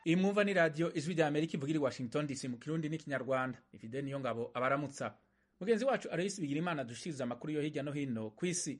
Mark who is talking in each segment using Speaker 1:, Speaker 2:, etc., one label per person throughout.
Speaker 1: iyi mwumva ni radiyo ijwi rya amerika ivugira i washington dc mu kirundi n'ikinyarwanda ifide niyo ngabo abaramutsa mugenzi wacu aloyisi bigira imana dushiriza amakuru yo hirya no hino ku isi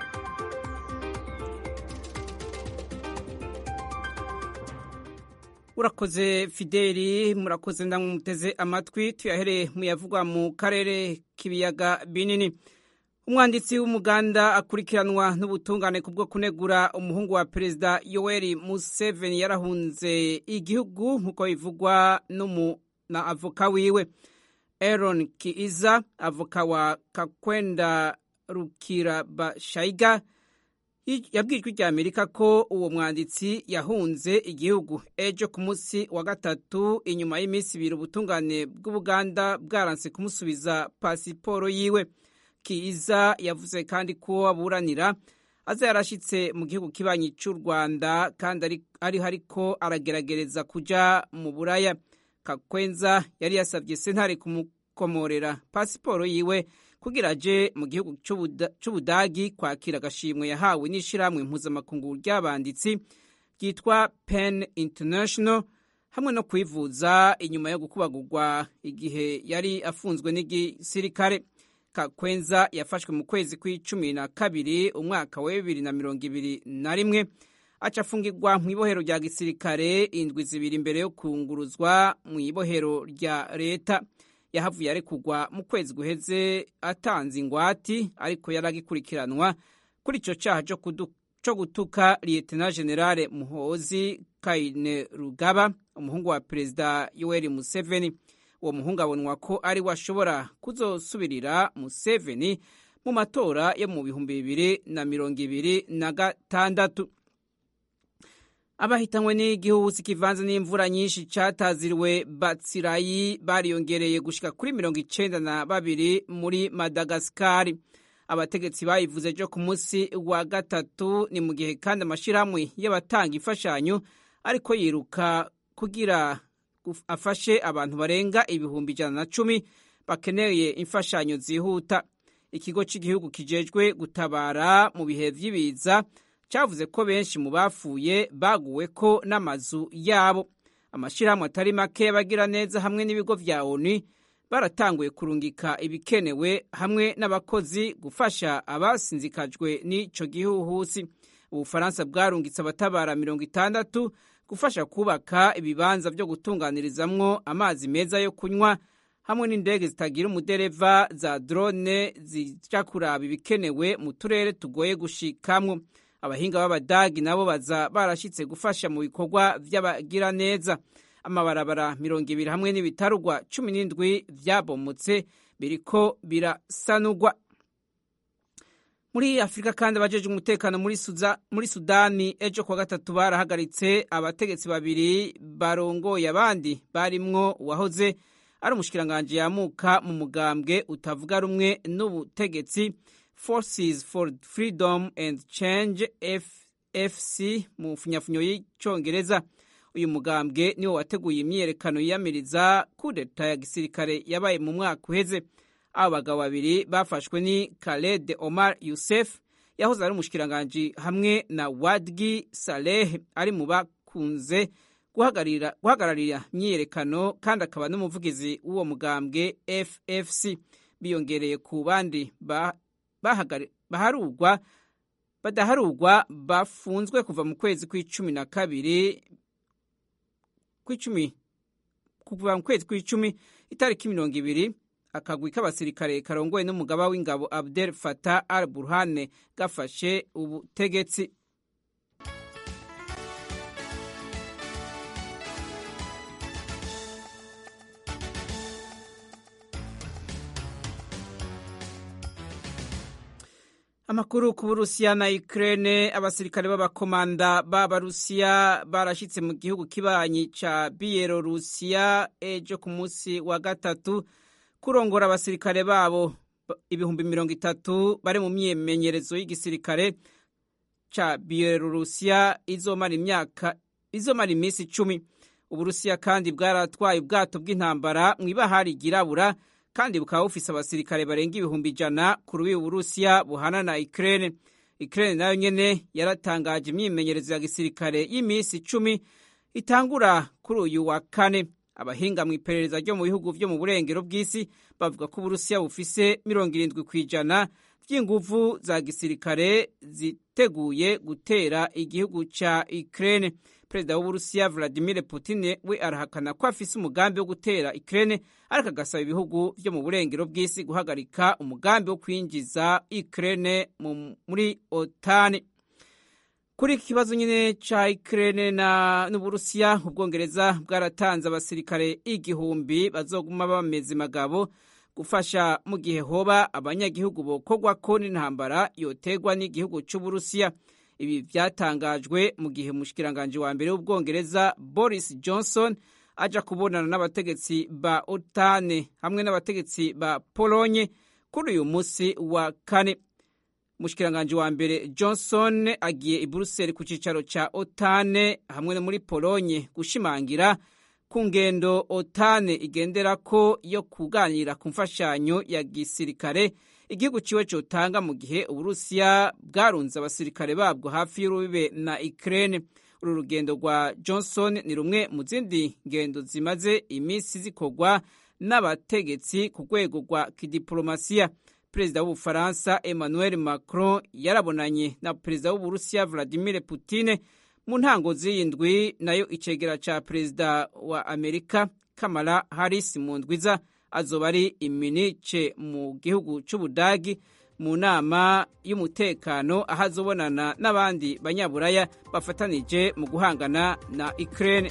Speaker 2: urakoze fideli murakoze ndamuteze amatwi tuyahereye mu yavugwa mu karere k'ibiyaga binini umwanditsi w'umuganda akurikiranwa n'ubutungane kubwo kunegura umuhungu wa perezida yoweri museveni yarahunze igihugu nk'uko bivugwa na avoka wiwe aaron kiiza avoka wa kakwenda rukirabashayiga yabwijwe rya amerika ko uwo mwanditsi yahunze igihugu ejo ku munsi wa gatatu inyuma y'iminsi ibiri ubutungane bw'ubuganda bwaranse kumusubiza pasiporo yiwe kiza yavuze kandi ko aburanira aza yarashyitse mu gihugu kibanyi cy'u rwanda kandi ariho ariko arageragereza kuja mu buraya kakwenza yari yasabye sentare kumukomorera pasiporo yiwe kugira aje mu gihugu cy'ubudagi kwakira agashimwe yahawe n'ishyirahamwe mpuzamakungu ry'abanditsi ryitwa pen international hamwe no kwivuza inyuma yo gukubagurwa igihe yari afunzwe n'igisirikare kakwenza yafashwe mu kwezi kw'icumi na kabiri umwaka wa bibiri na mirongo ibiri na rimwe aca afungirwa mu ibohero rya gisirikare indwi zibiri imbere yo kunguruzwa mu ibohero rya leta yahavuye arekugwa mu kwezi guheze atanze ingwati ariko yari agikurikiranwa kuri icyo cyaha cyo gutuka liyetena generale muhozi kayine rugaba umuhungu wa perezida yoweri museveni uwo muhungu abonwa ko ari we ashobora kuzosubirira museveni mu matora yo mu bihumbi bibiri na mirongo ibiri na gatandatu abahitanywe n'igihuhusi kivanze n'imvura nyinshi cyataziriwe batsirayi bariyongereye gushika kuri mirongo icenda na babiri muri madagasikari abategetsi bayivuze ejo ku munsi wa gatatu ni mu gihe kandi amashyirahamwe y'abatanga imfashanyo ariko yiruka kugira afashe abantu barenga ibihumbi ijana na cumi bakeneye imfashanyo zihuta ikigo cy'igihugu kijejwe gutabara mu bihe vy'ibiza cyavuze ko benshi mu bapfuye baguwe ko n'amazu yabo amashyirahamwe atari make y'abagira neza hamwe n'ibigo vya onu baratanguye kurungika ibikenewe hamwe n'abakozi gufasha abasinzikajwe n'ico gihuhusi ubufaransa bwarungitse abatabara mirongo itandatu gufasha kubaka ibibanza byo gutunganirizamwo amazi meza yo kunywa hamwe n'indege zitagira umudereva za drone zija kuraba ibikenewe mu turere tugoye gushikamwo abahinga b'abadagi nabo baza barashyitse gufasha mu bikorwa by'abagira neza amabarabara mirongo ibiri hamwe n'ibitarugwa cumi n'indwi byabomotse biriko birasanugwa muri afurika kandi abajeje umutekano muri sudani ejo kuwa gatatu barahagaritse abategetsi babiri barongoye abandi barimwo uwahoze ari umushikiranganji yamuka mu mugambwe utavuga rumwe n'ubutegetsi forces for freedom and change fc mu funyafunyo y'icyongereza uyu mugambwe niwo wateguye imyiyerekano yiyamiriza kudeta ya gisirikare yabaye mu mwaka uheze abo bagabo babiri bafashwe ni Khaled Omar Youssef yahoze ari umushikiranganji hamwe na Wadgi Saleh ari mu bakunze guhagararira imyiyerekano kandi akaba n'umuvugizi w'uwo mugambwe FFC biyongereye ku bandi baharugwa badaharugwa bafunzwe kuva mu kwezi kw'icumi na kabiri kw'icumi kuva mu kwezi kw'icumi itariki mirongo ibiri akagwi k'abasirikare karongoye n'umugaba w'ingabo Abdel Fattah al-Burhan gafashe ubutegetsi amakuru ku burusiya na ukraine abasirikare b'abakomanda b'abarusiya barashyitse mu gihugu kibanyi ca biyelorusiya ejo ku munsi wa gatatu kurongora abasirikare babo ibihumbi mirongo itatu bari mu myimenyerezo y'igisirikare ca biyelorusiya izomara imyaka izomara iminsi icumi uburusiya kandi bwaratwaye ubwato bw'intambara mu ibahari ryirabura kandi bukaba bufise abasirikare barenga ibihumbi ijana ku rubibi uburusiya buhana na ukraine ukraine nayo nyene yaratangaje imyimenyerezo ya gisirikare y'iminsi icumi itangura kuri uyu wa kane abahinga mu iperereza ryo mu bihugu vyo mu burengero bw'isi bavuga ko uburusiya bufise mirongo irindwi ku ijana vy'inguvu za gisirikare ziteguye gutera igihugu ca Ukraine. Perezida w'Uburusiya Vladimir Putin we arahakana ko afise umugambi wo gutera Ukraine ariko agasaba ibihugu vyo mu burengero bw'isi guhagarika umugambi wo kwinjiza Ukraine muri OTAN. Kuri iki kibazo nyine ca Ukraine na n'Uburusiya ubwongereza bwaratanze abasirikare igihumbi bazoguma bameze magabo gufasha mu gihe hoba abanyagihugu bokogwako n'intambara yotegwa n'igihugu c'Uburusiya. Ibi vyatangajwe mu gihe umushikiranganje wa mbere w'ubwongereza Boris Johnson aja kubonana n'abategetsi ba OTAN hamwe n'abategetsi ba Polonye kuri uyu musi wa kane. Umushikiranganje wa mbere Johnson agiye i Brussels ku cicaro ca OTAN hamwe no muri Polonye gushimangira ku ngendo OTAN igenderako yo kuganira ku mfashanyo ya gisirikare igihugu ciwe cotanga mu gihe Uburusiya bwarunze abasirikare babwo hafi y'urubibe na Ukraine. Uru rugendo rwa Johnson ni rumwe mu zindi ngendo zimaze imisi zikorwa n'abategetsi ku rwego rwa kidiplomasiya. Perezida w'Ubufaransa Emmanuel Macron yarabonanye na perezida w'Uburusiya Vladimir Putin mu ntango z'iyindwi nayo icegera ca perezida wa Amerika Kamala Harris mu ndwiza azoba ari iminice mu gihugu c'Ubudagi mu nama y'umutekano aho azobonana n'abandi banyaburaya bafatanije mu guhangana na Ukraine.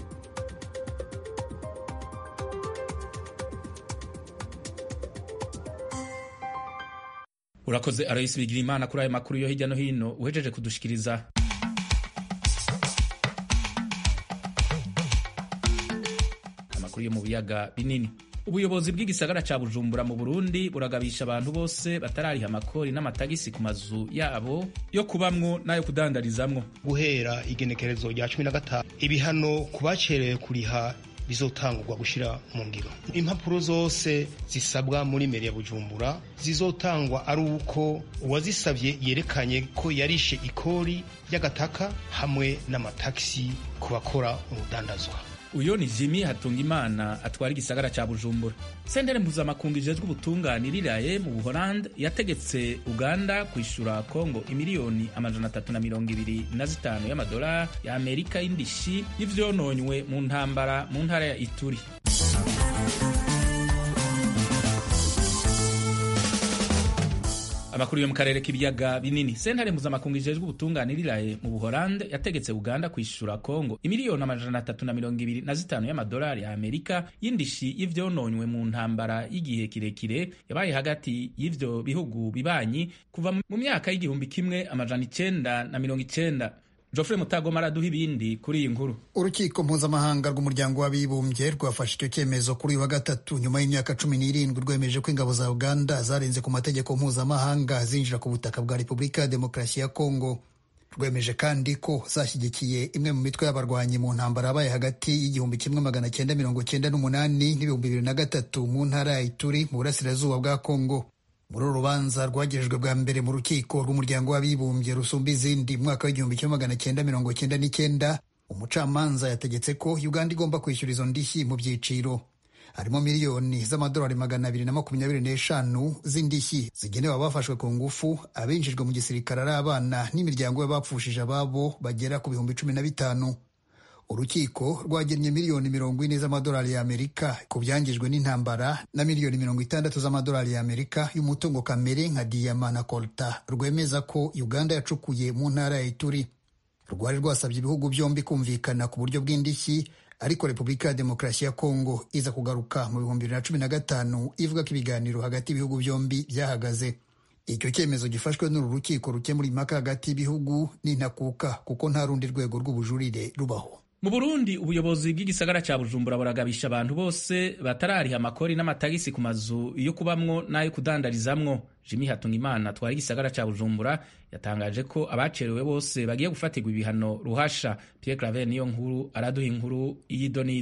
Speaker 1: urakoze aroyisi bigira imana kuri ayo makuru yo hirya no hino uhejeje kudushikiriza amakuru yo mu biyaga binini ubuyobozi bw'igisagara ca bujumbura mu burundi buragabisha abantu bose batarariha amakori n'amatagisi ku mazu yabo yo kubamwo n'ayo kudandarizamwo
Speaker 3: guhera igenekerezo rya cumi na gatanu ibihano ku bacerewe kuriha bizotangurwa gushira mu ngiro impapuro zose zisabwa muri meri ya bujumbura zizotangwa ari uko uwazisabye yerekanye ko yarishe ikori ry'agataka hamwe n'amatagisi ku bakora urudandazwa
Speaker 1: uyo ni jimi hatunga imana atwara igisagara ca bujumbura sentere mpuzamakungu ijejwe ubutunganiriraye mu buholande yategetse uganda kwishura kongo imiliyoni amajana atatu na mirongo ibiri na zitanu y'amadolari ya amerika y'indishi y'ivyononywe mu ntambara mu ntara ya ituri amakuru yo mu karere k'ibiyaga binini sentare mpuzamakungu ijejwe ubutunganiriraye mu buholande yategetse uganda kwishura kongo imiliyoni amajana atatu na mirongo ibiri na zitanu y'amadolari ya amerika y'indishi y'ivyononywe mu ntambara y'igihe kirekire yabaye hagati y'ivyo bihugu bibanyi kuva mu myaka y'igihumbi kimwe amajana icenda na mirongo icenda Geoffrey Mutagoma araduha ibindi kuri iyi nkuru.
Speaker 4: Urukiko mpuzamahanga rw'umuryango w'abibumbye rwafashe icyo cyemezo kuri uyu wa gatatu nyuma y'imyaka cumi n'irindwi rwemeje ko ingabo za Uganda zarenze ku mategeko mpuzamahanga zinjira ku butaka bwa Repubulika ya Demokarasi ya Kongo. Rwemeje kandi ko zashyigikiye imwe mu mitwe y'abarwanyi mu ntambara yabaye hagati y'igihumbi kimwe magana cyenda mirongo cyenda n'umunani n'ibihumbi bibiri na gatatu mu ntara ya Ituri mu burasirazuba bwa Kongo. muri uru rubanza rwagejejwe bwa mbere mu rukiko rw'umuryango w'abibumbye rusumba izindi mwaka w'igihumbi kimwe magana cyenda mirongo cyenda n'icyenda umucamanza yategetse ko uganda igomba kwishyura izo ndishyi mu byiciro harimo miliyoni z'amadolari magana abiri na makumyabiri n'eshanu z'indishyi zigenewe abafashwe ku ngufu abinjijwe mu gisirikare ari abana n'imiryango y'abapfushije ababo bagera ku bihumbi cumi na bitanu urukiko rwagennye miliyoni mirongo ine z'amadolari y'amerika ku byangijwe n'intambara na miliyoni mirongo itandatu z'amadolari y'amerika y'umutungo kamere nka diyama na kolta rwemeza ko uganda yacukuye mu ntara ya ituri rwari rwasabye ibihugu byombi kumvikana ku buryo bw'indishyi ariko repubulika ya demokarasi ya kongo iza kugaruka mu bihumbi bibiri na cumi na gatanu ivuga ko ibiganiro hagati y'ibihugu byombi byahagaze icyo cyemezo gifashwe n'uru rukiko rukemura impaka hagati y'ibihugu n'intakuka kuko nta rundi rwego rw'ubujurire rubaho
Speaker 1: mu burundi ubuyobozi bw'igisagara ca bujumbura buragabisha abantu bose batarariha amakori n'amatagisi ku mazu yo kubamwo n'ayo kudandarizamwo jimi hatungimana atwara igisagara ca bujumbura yatangaje ko abacerewe bose bagiye gufatirwa ibihano ruhasha pierre claver niyo nkuru araduha inkuru y'idonido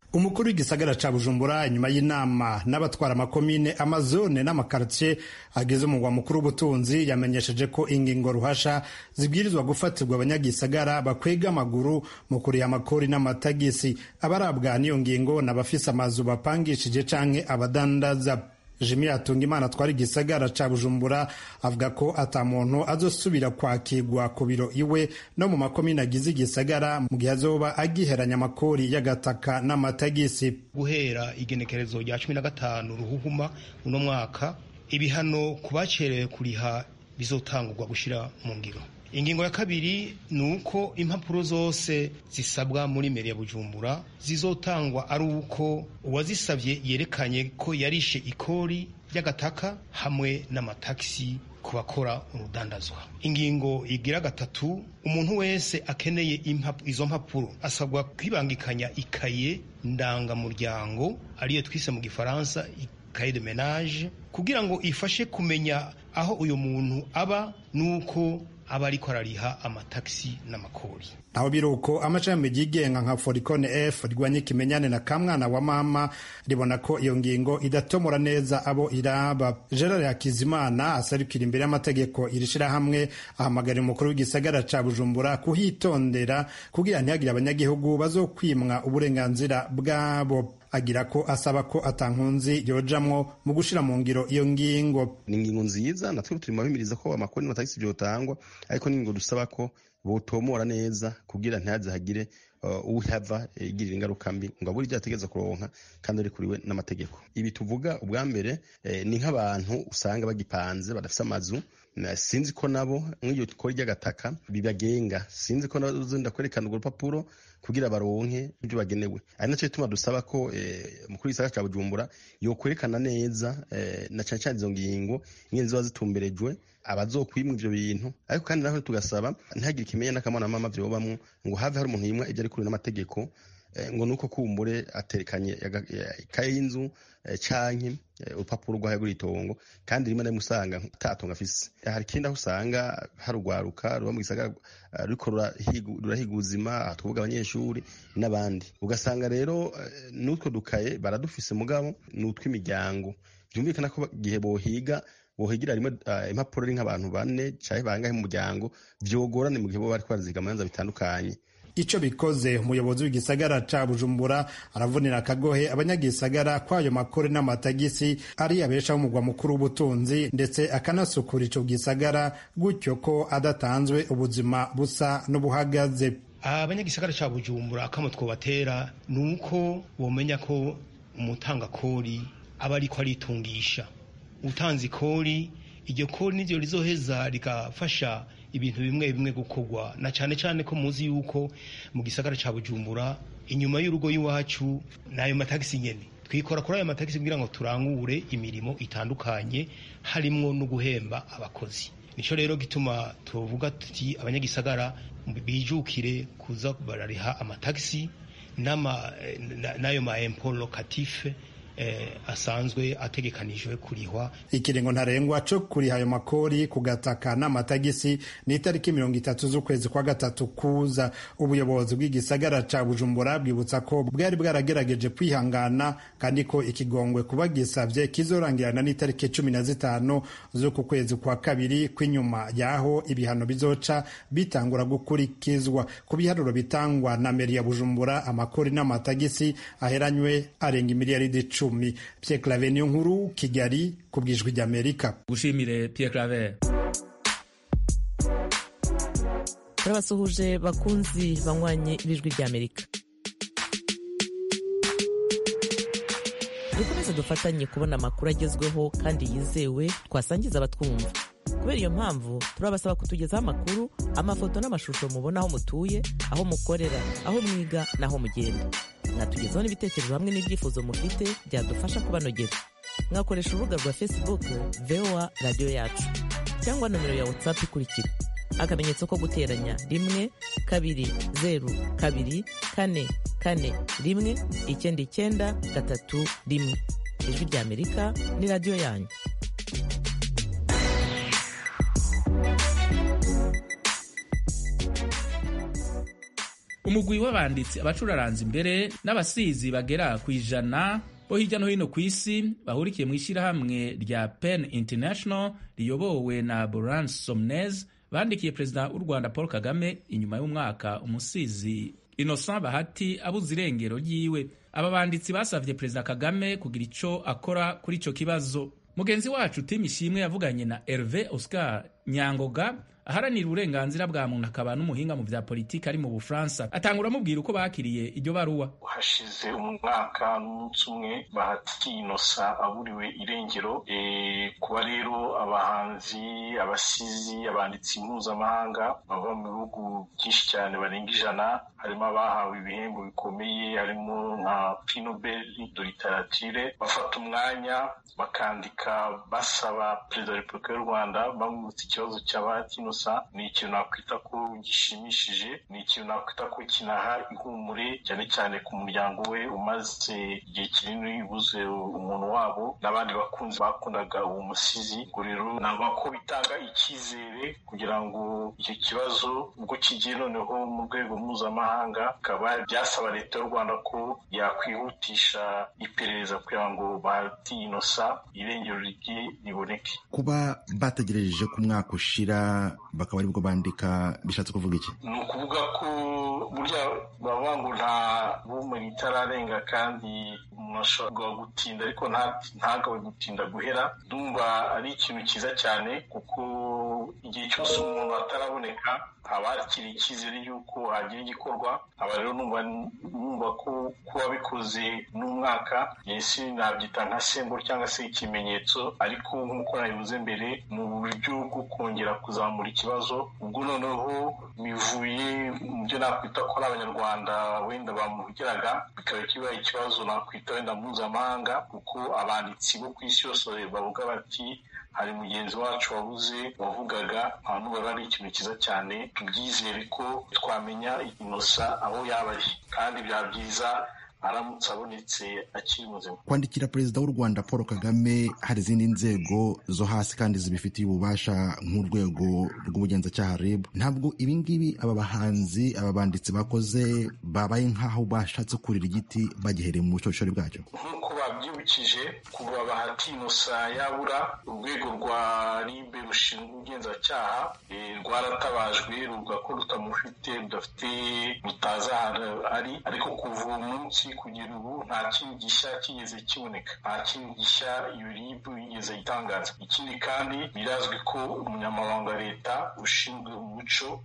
Speaker 5: umukuru w'igisagara ca bujumbura inyuma y'inama n'abatwara amakomine amazone n'amakartier agize umugwa mukuru w'ubutunzi yamenyesheje ko ingingo ruhasha zibwirizwa gufatirwa abanyagisagara bakwega amaguru mu kuriha amakori n'amatagisi abarabwa n'iyo ngingo n'abafise amazu bapangishije canke abadandaza jimi atunga imana atwara igisagara ca bujumbura avuga ko ata muntu azosubira kwakirwa ku biro iwe no mu makomine agize igisagara mu gihe azoba agiheranya amakori y'agataka n'amatagisi
Speaker 3: guhera igenekerezo rya cumi na gatanu ruhuhuma uno mwaka ibihano ku bacerewe kuriha bizotangurwa gushira mu ngiro ingingo ya kabiri ni uko impapuro zose zisabwa muri meri ya bujumbura zizotangwa ari uko uwazisabye yerekanye ko yarishe ikori ry'agataka hamwe n'amatagisi ku bakora urudandazwa ingingo igira gatatu umuntu wese akeneye izo mpapuro asabwa kwibangikanya ikaye ndangamuryango ariyo twise mu gifaransa ikaye de menage kugira ngo ifashe kumenya aho uyu muntu aba n'uko aba ariko arariha amatagisi n'amakori
Speaker 5: aho biri uko amashami yigenga nka forikone f rwanya ikimenyane na kamwana wa mama ribona ko iyo ngingo idatomora neza abo iraba gerard hakizimana asarukira imbere y'amategeko iri shirahamwe ahamagarira umukuru w'igisagara ca bujumbura kuhitondera kugira ntihagire abanyagihugu bazokwimwa uburenganzira bwabo agira ko asaba ko atankunzi yojamwo mu gushira mu ngiro iyo ngingo
Speaker 6: ni ingingo nziza natwe turimo bimiriza ko amakori n'amatagisi vyotangwa ariko ni ingingo dusaba ko botomora neza kugira ntihaze hagire uhava igirira ingaruka mbi ngo abure ibyo ategereza kuronka kandi arikuriwe n'amategeko ibi tuvuga ubwa mbere ni nk'abantu usanga bagipanze badafite amazu sinzi ko nabo nk'iyo kora ry'agataka bibagenga sinzi ko nabo kwerekana urwo rupapuro kugira baronke ibyo bagenewe ari nacyo gituma dusaba ko umukuru w'igisagara cya bujumbura yokwerekana neza na cyane cyane izo ngingo ingene ziba zitumberejwe abazokwimwa ivyo bintu ariko kandi naho tugasaba ntihagire ikimenyane n'akamonamama vyobamwo ngo have hari umuntu yimwa ivyo ari kuri n'amategeko ngo nuko kumbure aterekanye ikaye y'inzu canke urupapuro rwahagura itongo kandi rimwe na rimwe usanga atatongo afise hari ikindi aho usanga hari urwaruka ruba mu gisagara ruriko rurahiga ubuzima tuvuga abanyeshuri n'abandi ugasanga rero n'utwo dukaye baradufise mugabo ni utw'imiryango byumvikana ko igihe bohiga bohigira rimwe impapuro ari nk'abantu bane canke bangahe mu muryango vyogorane mu gihe bo bariko baraziga amanza bitandukanye
Speaker 5: ico bikoze umuyobozi w'igisagara ca bujumbura aravunira akagohe abanyagisagara kwayo makore n'amatagisi ari abesha umugwa mukuru w'ubutunzi ndetse akanasukura ico gisagara gutyo ko adatanzwe ubuzima busa n'ubuhagaze
Speaker 3: abanyagisagara ca bujumbura akamo twobatera ni uko womenya ko umutangakori aba ariko aritungisha utanze ikori iryo kori niryo rizoheza rigafasha ibintu bimwe bimwe gukorwa na cyane cyane ko muzi yuko mu gisagara cya bujumbura inyuma y'urugo y'iwacu n'ayo matagisi nyene twikora kuri ayo matagisi kugira ngo turangure imirimo itandukanye harimwo no guhemba abakozi nico rero gituma tuvuga tuti abanyagisagara bijukire kuza barariha amatagisi n'ayo ma impôt locatif eh, asanzwe ategekanijwe kurihwa
Speaker 5: ikiringo ntarengwa co kuriha ayo makori ku gataka n'amatagisi ni itariki mirongo itatu z'ukwezi kwa gatatu kuza ubuyobozi bw'igisagara ca bujumbura bwibutsa ko bwari bwaragerageje kwihangana kandi ko ikigongwe kuba gisavye kizorangirana n'itariki cumi na zitanu z'uku kwezi kwa kabiri kw'inyuma yaho ibihano bizoca bitangura gukurikizwa ku biharuro bitangwa na meri ya bujumbura amakori n'amatagisi aheranywe arenga imiliyaridi icumi Pierre Claver niyo nkuru Kigali ku bwijwi ry'Amerika
Speaker 1: gushimire Pierre Claver
Speaker 7: turabasuhuje bakunzi banywanye b'ijwi ry'Amerika dukomeze dufatanye kubona amakuru agezweho kandi yizewe twasangiza abatwumva kubera iyo mpamvu turabasaba kutugezaho amakuru amafoto n'amashusho mubona aho mutuye aho mukorera aho mwiga n'aho mugenda mwatugezaho n'ibitekerezo hamwe n'ibyifuzo mufite byadufasha kubanogera mwakoresha urubuga rwa facebook voa radiyo yacu cyangwa nomero ya whatsapp ikurikira akamenyetso ko guteranya rimwe kabiri zeru kabiri kane kane rimwe icyenda icyenda gatatu rimwe ijwi ry'amerika ni radiyo yanyu
Speaker 1: umugwi w'abanditsi abacuraranza imbere n'abasizi bagera ku ijana bo hirya no hino ku isi bahurikiye mu ishyirahamwe rya pen international riyobowe na boran somnez bandikiye perezida w'u rwanda paul kagame inyuma y'umwaka umusizi innocent bahati abuze irengero ryiwe aba banditsi basavye perezida kagame kugira ico akora kuri ico kibazo mugenzi wacu tim ishimwe yavuganye na herve oscar nyangoga aharanira uburenganzira bwa muntu akaba n'umuhinga mu vya politiki ari mu bufaransa atangura amubwira uko bakiriye iryo baruwa
Speaker 8: hashize umwaka n'umunsi umwe bahati inosa aburiwe irengero e, kuba rero abahanzi abasizi abanditsi mpuzamahanga bava mu bihugu byinshi cyane barenga ijana harimo abahawe ibihembo bikomeye harimo nka prix nobel de literature bafata umwanya bakandika basaba perezida wa repubulika y'u rwanda bamwibutsa ikibazo cya bahati inosa ni ikintu nakwita ko gishimishije ni ikintu nakwita ko kinaha ihumure cyane cyane ku muryango we umaze igihe kinini ubuze umuntu wabo n'abandi bakunzi bakundaga uwo musizi ubwo rero navuga ko bitanga icyizere kugira ngo icyo kibazo ubwo kigiye noneho mu rwego mpuzamahanga bikaba byasaba leta y'u rwanda ko yakwihutisha iperereza kugira ngo bahati inosa irengero rye riboneke
Speaker 9: kuba bategereje ko umwaka ushira bakaba aribwo bandika bishatse kuvuga iki
Speaker 8: ni ukuvuga ko burya bavuga ngo nta bumenyi itararenga kandi umuntu ashobora gutinda ariko ntagawe gutinda guhera ndumva ari ikintu cyiza cyane kuko igihe cyose umuntu ataraboneka haba hakiri icyizere y'uko hagira igikorwa aba rero numva ko kuba bikoze n'umwaka yesi nabyita nka semburo cyangwa se ikimenyetso ariko nk'uko nabivuze mbere mu buryo bwo kongera kuzamura ikibazo ubwo noneho bivuye mu byo nakwita ko ari abanyarwanda wenda bamuhugiraga bikaba kibaye ikibazo nakwita wenda mpuzamahanga kuko abanditsi bo ku isi yose bavuga bati hari mugenzi wacu wabuze wavugaga abantu baba ari ikintu cyiza cyane tubyizere ko twamenya inosa aho yaba ari kandi byaba byiza aramutse abonetse akiri muzima
Speaker 9: kwandikira perezida w'u rwanda paul kagame hari izindi nzego zo hasi kandi zibifitiye ububasha nk'urwego rw'ubugenzacyaha rib ntabwo ibingibi aba bahanzi aba banditsi bakoze babaye nk'aho bashatse kurira igiti bagihereye mu bushorishori bwacyo
Speaker 8: nk'uko babyibukije kuva bahati inosa yabura urwego rwa ribe rushinzwe ubugenzacyaha rwaratabajwe ruvuga ko rutamufite rudafite rutazi ahantu ari ariko kuva uwo munsi kugera ubu nta kindi gishya kigeze kiboneka nta kindi gishya iyo ribu yigeze itangaza ikindi kandi birazwi ko umunyamabanga wa leta ushinzwe umuco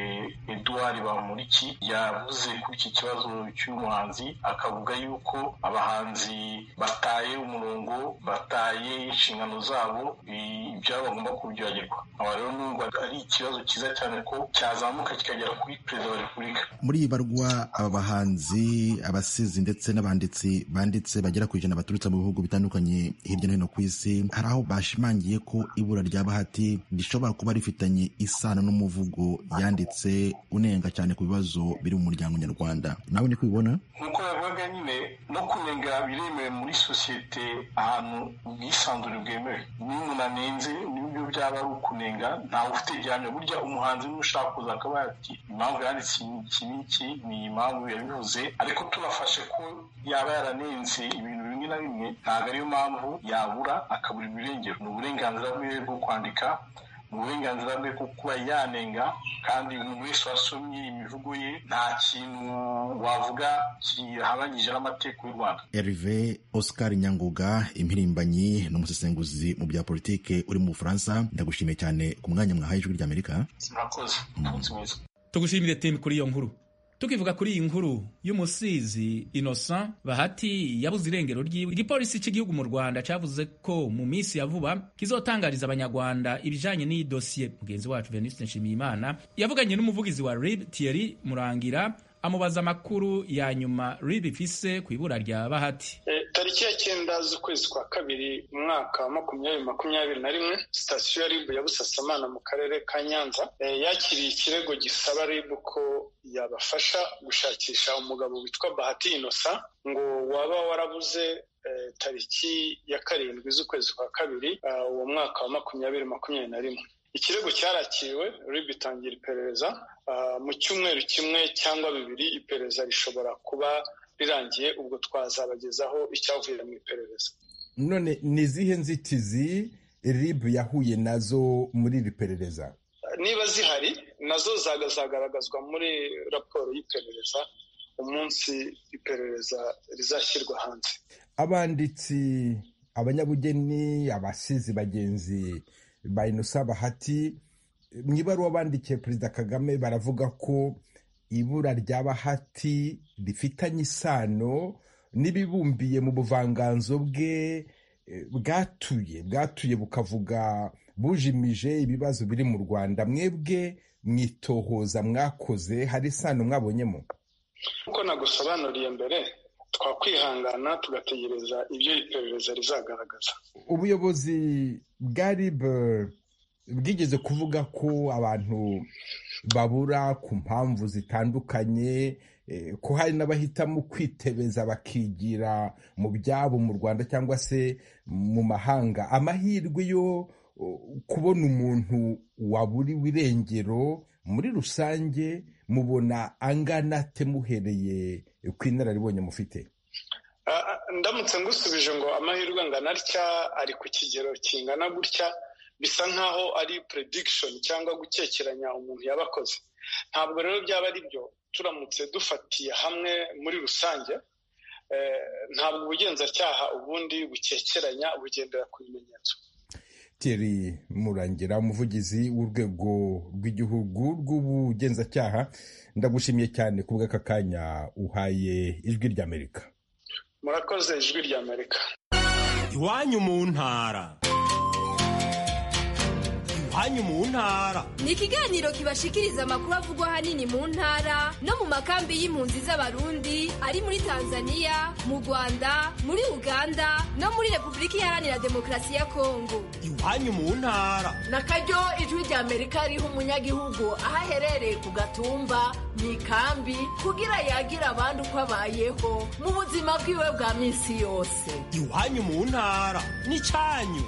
Speaker 8: eduard bamuriki yavuze kuri iki kibazo cy'umuhanzi akavuga yuko abahanzi bataye umurongo bataye inshingano zabo ibyabo bagomba kubyibagirwa aba rero numva ari ikibazo cyiza cyane ko cyazamuka kikagera kuri perezida wa repubulika
Speaker 9: muri iyi barwa aba bahanzi abasizi ndetse n'abanditsi banditse bagera ku ijana baturutse mu bihugu bitandukanye hirya no hino ku isi hari aho bashimangiye ko ibura rya bahati rishobora kuba rifitanye isano n'umuvugo yanditse unenga cyane ku bibazo biri mu muryango nyarwanda nawe ni kubibona
Speaker 8: nk'uko bavuga nyine no kunenga biremewe muri sosiyete ahantu ubwisanzure bwemewe niyo umuntu anenze nibyo byaba ari ukunenga ntawe ufite gihamya burya umuhanzi niba ushaka kuza akaba yati impamvu yanditse iki n'iki ni impamvu yabivuze ariko tunafashe ko yaba yaranenze ibintu bimwe na bimwe ntabwo ariyo mpamvu yabura akabura ibirengero ni uburenganzira bwe bwo kwandika mu burenganzira bwe bwo kuba yanenga kandi umuntu wese wasomye imivugo ye nta kintu wavuga kihabanyije n'amategeko y'u rwanda
Speaker 9: Herve Oscar Nyanguga impirimbanyi n'umusesenguzi mu bya politike uri mu Bufaransa ndagushimiye cyane ku mwanya mwahaye ijwi ry'Amerika
Speaker 8: murakoze umunsi mwiza
Speaker 1: tugushimire temi kuri iyo nkuru tukivuga kuri iyi nkuru y'umusizi innocent bahati yabuze irengero ryiwe igipolisi cy'igihugu mu rwanda cyavuze ko mu minsi ya vuba kizotangariza abanyarwanda ibijanye n'iyi dosiye mugenzi wacu venuste nshimiyimana yavuganye n'umuvugizi wa rib thierry murangira amubaza amakuru ya nyuma rib ifise ku ibura rya bahati
Speaker 10: tariki ya cyenda z'ukwezi kwa kabiri umwaka wa makumyabiri makumyabiri na rimwe sitasiyo ya ribu ya busasamana mu karere ka nyanza yakiriye ikirego gisaba ribu ko yabafasha gushakisha umugabo witwa bahati inosa ngo waba warabuze tariki ya karindwi z'ukwezi kwa kabiri uwo mwaka wa makumyabiri makumyabiri na rimwe ikirego cyarakiriwe rib itangira iperereza mu cyumweru kimwe cyangwa bibiri iperereza rishobora kuba rirangiye ubwo twazabagezaho icyavuye mu iperereza
Speaker 11: none ni izihe nzitizi rib yahuye nazo muri iri perereza
Speaker 10: niba zihari nazo zagaragazwa muri raporo y'iperereza umunsi iperereza rizashyirwa hanze
Speaker 11: abanditsi abanyabugeni abasizi bagenzi ba inosa bahati mu ibaruwa bandikiye perezida kagame baravuga ko ibura rya bahati rifitanye isano n'ibibumbiye mu buvanganzo bwe bwatuye bwatuye bukavuga bujimije ibibazo biri mu rwanda mwebwe mwitohoza mwakoze hari isano mwabonyemo
Speaker 10: nk'uko nagusobanuriye mbere twakwihangana tugategereza ibyo iperereza rizagaragaza
Speaker 11: ubuyobozi bwa rib bwigeze kuvuga ko abantu babura ku mpamvu zitandukanye ko hari n'abahitamo kwitebeza bakigira mu byabo mu rwanda cyangwa se mu mahanga amahirwe yo kubona umuntu waburiwe irengero muri rusange mubona angana ate muhereye ku inararibonye mufite
Speaker 10: ndamutse ngusubije ngo amahirwe angana atya ari ku kigero kingana gutya bisa nk'aho ari prediction cyangwa gukekeranya umuntu yaba akoze ntabwo rero byaba ari byo turamutse dufatiye hamwe muri rusange ntabwo ubugenzacyaha ubundi bukekeranya bugendera ku bimenyetso
Speaker 11: Thierry murangira umuvugizi w'urwego rw'igihugu rw'ubugenzacyaha ndagushimiye cyane ku bw'aka kanya uhaye ijwi ry'amerika
Speaker 10: murakoze ijwi ry'amerika
Speaker 12: iwanyu mu ntara iwanyu mu ntara
Speaker 13: ni ikiganiro kibashikiriza amakuru avugwa ahanini mu ntara no mu makambi y'impunzi z'abarundi ari muri tanzania mu rwanda muri uganda no muri repubulika iharanira demokarasi ya kongo
Speaker 12: iwanyu mu ntara
Speaker 14: na karyo ijwi rya amerika riha umunyagihugu aho aherereye ku gatumba mu ikambi kugira yagira abandi uko abayeho mu buzima bwiwe bwa minsi yose
Speaker 12: iwanyu mu ntara ni cyanyu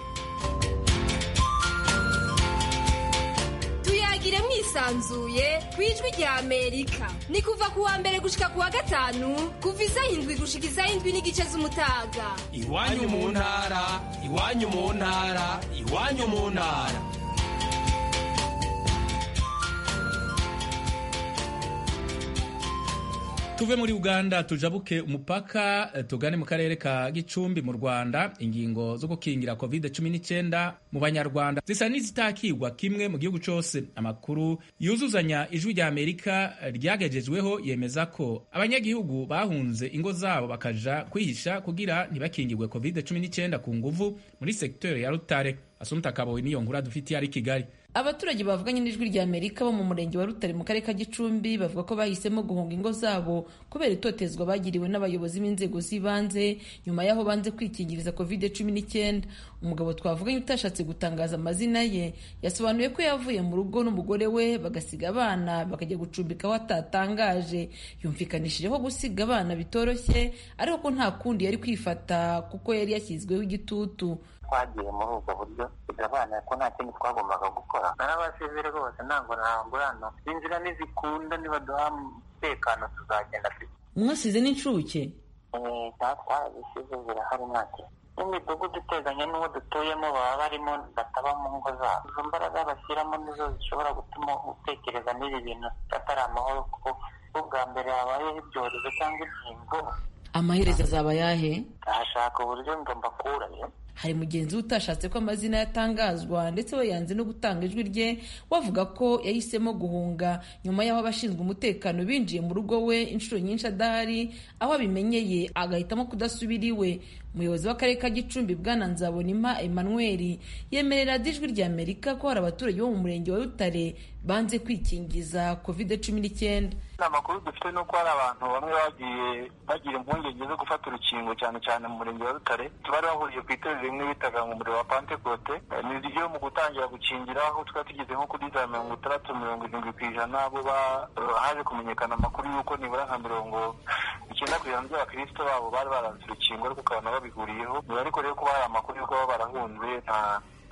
Speaker 13: tuyagire mwisanzuye ku ijwi rya amerika ni kuva ku wa mbere gushika ku wa gatanu kuva isaha indwi gushika isaha indwi n'igice z'umutaga
Speaker 12: iwanyu mu ntara iwanyu mu ntara iwanyu mu ntara
Speaker 1: tuve muri uganda tujabuke umupaka tugane mu karere ka gicumbi mu rwanda ingingo zo gukingira covid 19 mu banyarwanda zisa n'izitakigwa kimwe mu gihugu cyose amakuru yuzuzanya ijwi rya amerika ryagejejweho yemeza ko abanyagihugu bahunze ingo zabo bakaja kwihisha kugira ntibakingirwe covid 19 ku nguvu muri sekiteri ya rutare asumta kabowe niyo nkuru dufitiye ari kigali
Speaker 15: abaturage bavuganye n'ijwi rya amerika bo mu murenge wa rutare mu karere ka gicumbi bavuga ko bahisemo guhunga ingo zabo kubera itotezwa bagiriwe n'abayobozi b'inzego z'ibanze nyuma y'aho banze kwikingiriza covid cumi n'icyenda umugabo twavuganye utashatse gutangaza amazina ye yasobanuye ko yavuye mu rugo n'umugore we bagasiga abana bakajya gucumbika aho atatangaje yumvikanishije ko gusiga abana bitoroshye ariko ko nta kundi yari kwifata kuko yari yashyizweho igitutu
Speaker 16: twagiye muri ubwo buryo bigabanya ko nta kindi twagombaga gukora narabasezere rwose ntabwo nangurana inzira nizikunda nibaduha umutekano tuzagenda
Speaker 15: mwasize n'incuke
Speaker 16: twazisize zirahari ntacyo n'imidugudu iteganye n'uwo dutuyemo baba barimo bataba mu ngo zabo izo mbaraga bashyiramo nizo zishobora gutuma utekereza n'ibi bintu atari amahoro kuko ubwa mbere habayeho ibyorezo cyangwa inkingo
Speaker 15: amaherezo azaba ayahe
Speaker 16: ahashaka uburyo ngo mbakurayo
Speaker 15: hari mugenzi we utashatse ko amazina yatangazwa ndetse we yanze no gutanga ijwi rye wavuga ko yahisemo guhunga nyuma y'aho abashinzwe umutekano binjiye mu rugo we inshuro nyinshi adahari aho abimenyeye agahitamo kudasubira iwe umuyobozi w'akarere ka gicumbi bwana nzabonimpa emmanuel yemerera ijwi rya amerika ko hari abaturage bo mu murenge wa rutare banze kwikingiza covid cumi n'icyenda
Speaker 16: amakuru dufite ni uko hari abantu bamwe bagiye bagira impungenge zo gufata urukingo cyane cyane mu murenge wa rutare bari bahuriye ku itorero rimwe bitaga mu muriro wa pantekote ni ryo mu gutangira gukingira aho twari tugeze nko kuri za mirongo itandatu mirongo irindwi ku ijana bo haje kumenyekana amakuru y'uko nibura nka mirongo icyenda ku ijana by'abakirisito babo bari baranze urukingo ariko ukabona babihuriyeho ariko rero kuba hari amakuru y'uko baba barahunze nta nta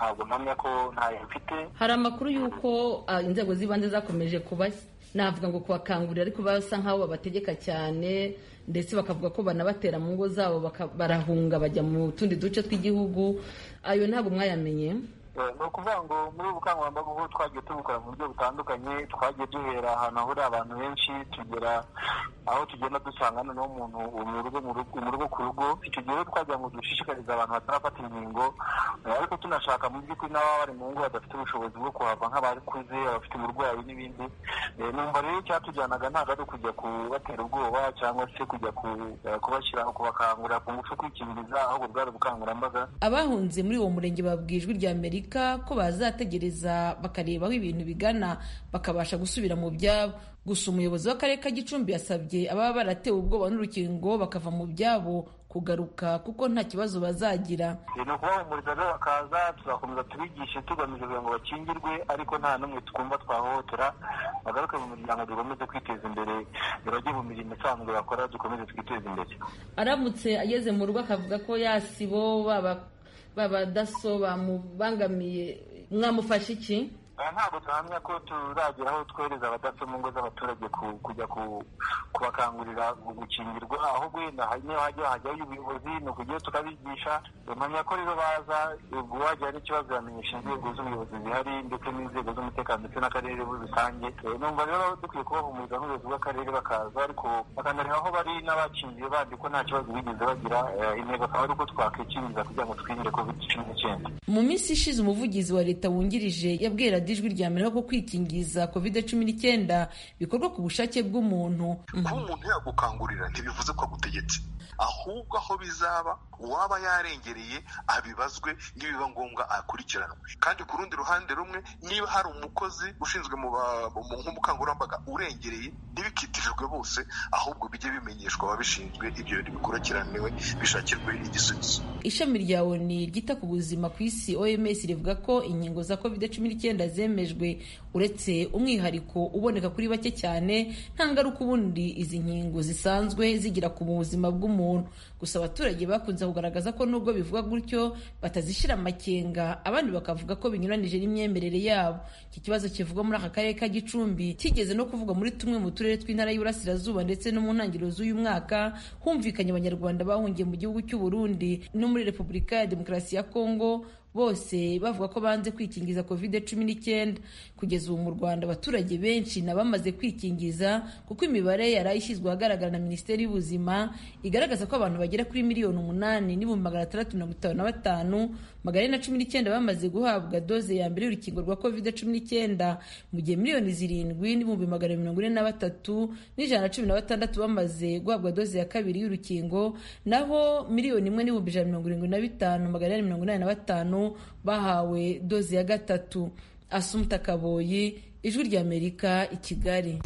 Speaker 16: ntabwo mpamya ko ntayo mfite
Speaker 15: hari amakuru y'uko ah, inzego z'ibanze zakomeje kuba navuga ngo kubakangurira ariko basa nk'aho babategeka cyane ndetse bakavuga ko banabatera mu ngo zabo baka- barahunga bajya mu tundi duce tw'igihugu ayo ntabwo mwayamenye
Speaker 16: Eh, ni ukuvuga ngo muri ubu bukangurambaga ubu twagiye tubukora mu buryo butandukanye twagiye duhera ahantu hahurira abantu benshi tugera aho tugenda dusanga noneho umuntu mu rugo mu rugo mu rugo ku rugo icyo gihe rero twagira ngo dushishikarize abantu batarafata inkingo eh, ariko tunashaka mu by'ukuri n'ababa bari mu ngo badafite ubushobozi bwo kuhava nk'abakuze abafite uburwayi n'ibindi Eh, numva rero icyatujyanaga ntabwo ari ukujya kubatera ubwoba cyangwa se kujya ku- eh, kubashyira kubakangurira ku ngufu kwikingiriza ahubwo bwari ubukangurambaga
Speaker 15: abahunze muri uwo murenge babwiye ijwi rya amerika ko bazategereza bakareba aho ibintu bigana bakabasha gusubira mu byabo gusa umuyobozi w'akarere ka gicumbi yasabye ababa baratewe ubwoba n'urukingo bakava mu byabo kugaruka kuko nta kibazo bazagira
Speaker 16: ni ukubahumuriza rero bakaza tuzakomeza tubigishe tugamije kugira ngo bakingirwe ariko nta n'umwe twumva twahohotera bagaruke mu miryango dukomeze kwiteza imbere bajye mu mirimo isanzwe bakora dukomeze twiteze imbere
Speaker 15: aramutse ageze mu rugo akavuga ko yasibo baba baba daso bamubangamiye mwamufasha iki
Speaker 16: aha ntabwo tuhamya ko turagera aho twohereza abadaso mu ngo z'abaturage ku- kujya ku- kubakangurira gukingirwa ahubwo wenda hari niyo hajya hajyayo ubuyobozi ni ukujyayo tukabigisha mpamya ko rero baza ubwo wagira n'ikibazo yamenyesha inzego z'ubuyobozi zihari ndetse n'inzego z'umutekano ndetse n'akarere muri rusange Eh, numva rero dukwiye kubahumuriza n'ubuyobozi bw'akarere bakaza ariko bakanareba aho bari n'abakingiye bandi ko nta kibazo bigeze bagira Eh, intego akaba ari uko twakwikingiza kugira ngo twirinde covid cumi n'icyenda
Speaker 15: mu minsi ishize umuvugizi wa leta wungirije yabwiye radiyo ijwi rya amerika ko kwikingiza covid cumi n'icyenda bikorwa ku bushake bw'umuntu
Speaker 17: kuba umuntu yagukangurira ntibivuze ko agutegetse ahubwo aho bizaba uwaba yarengereye abibazwe nibiba ngombwa akurikiranwe kandi ku rundi ruhande rumwe niba hari umukozi ushinzwe mu ba- mu nk'ubukangurambaga urengereye ntibikitirirwe bose ahubwo bijye bimenyeshwa ababishinzwe ibyo bintu bikurikiraniwe bishakirwe igisubizo
Speaker 15: ishami rya oni ryita ku buzima ku isi oms rivuga ko inkingo za covid cumi n'icyenda zemejwe uretse umwihariko uboneka kuri bake cyane nta ngaruka ubundi izi nkingo zisanzwe zigira ku buzima bw'umuntu gusa abaturage bakunze kugaragaza ko nubwo bivuga gutyo batazishyira amakenga abandi bakavuga ko binyuranije n'imyemerere yabo iki kibazo kivugwa muri aka karere ka gicumbi kigeze no kuvugwa muri tumwe mu turere tw'intara y'Iburasirazuba ndetse no mu ntangiriro z'uyu mwaka humvikanye abanyarwanda bahungiye mu gihugu cy'u Burundi no muri Repubulika ya Demokarasi ya Kongo bose bavuga ko banze kwikingiza covid cumi n'icyenda kugeza ubu mu rwanda abaturage benshi na bamaze kwikingiza kuko imibare yari ishyizwe ahagaragara na minisiteri y'ubuzima igaragaza ko abantu bagera kuri miliyoni umunani n'ibihumbi magana atandatu mirongo itanu na batanu magana ane na cumi n'icyenda bamaze guhabwa doze ya mbere y'urukingo rwa covid cumi n'icyenda mu gihe miliyoni zirindwi n'ibihumbi magana mirongo ine na batatu n'ijana na cumi na batandatu bamaze guhabwa doze ya kabiri y'urukingo naho miliyoni imwe n'ibihumbi ijana na mirongo irindwi na bitanu magana ane mirongo inani na batanu bahawe doze ya gatatu asumta kaboyi ijwi ry'amerika i kigali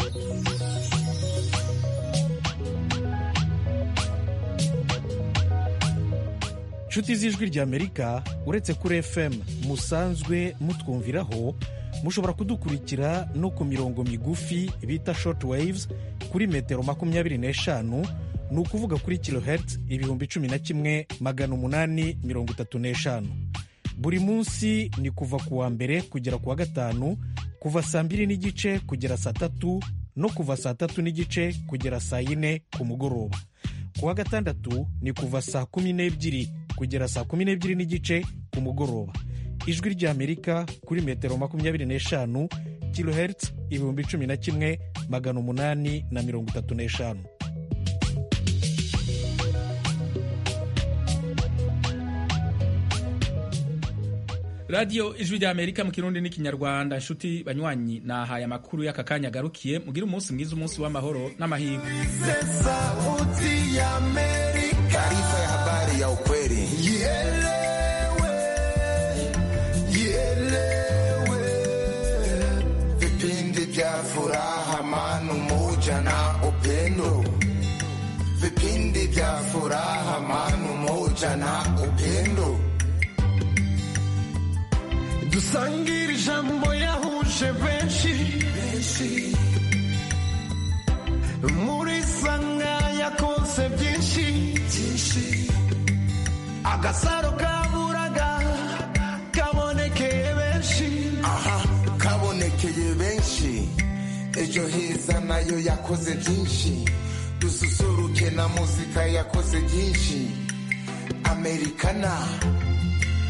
Speaker 18: nshuti z'ijwi ry'amerika uretse kuri fm musanzwe mutwumviraho mushobora kudukurikira no ku mirongo migufi bita short waves kuri metero makumyabiri n'eshanu ni ukuvuga kuri kilohertz ibihumbi cumi na kimwe magana umunani mirongo itatu n'eshanu buri munsi ni kuva ku wa mbere kugera ku wa gatanu kuva saa mbiri n'igice kugera saa tatu no kuva saa tatu n'igice kugera saa yine ku mugoroba ku wa gatandatu ni kuva saa kumi n'ebyiri kugera saa kumi n'ebyiri n'igice ku mugoroba ijwi ry'amerika kuri metero makumyabiri n'eshanu kilohertz ibihumbi cumi na kimwe magana umunani na mirongo itatu n'eshanu
Speaker 1: radiyo ijwi rya amerika mu kirundi n'ikinyarwanda inshuti banywanyi nahaye amakuru y'aka kanya agarukiye mugire umunsi mwiza umunsi w'amahoro n'amahirwe
Speaker 19: Sauti ya Amerika. Taarifa ya habari ya ukweli. Ielewe, ielewe. Vipindi vya furaha, amani, umoja na upendo. Vipindi vya furaha, amani, umoja na upendo. dusangire ijambo yahuje benshi muri sanga yakonse byinshi agasaro kaburaga kaboneke nayo yakoze byinshi dususuruke na muzika yakoze byinshi amerikana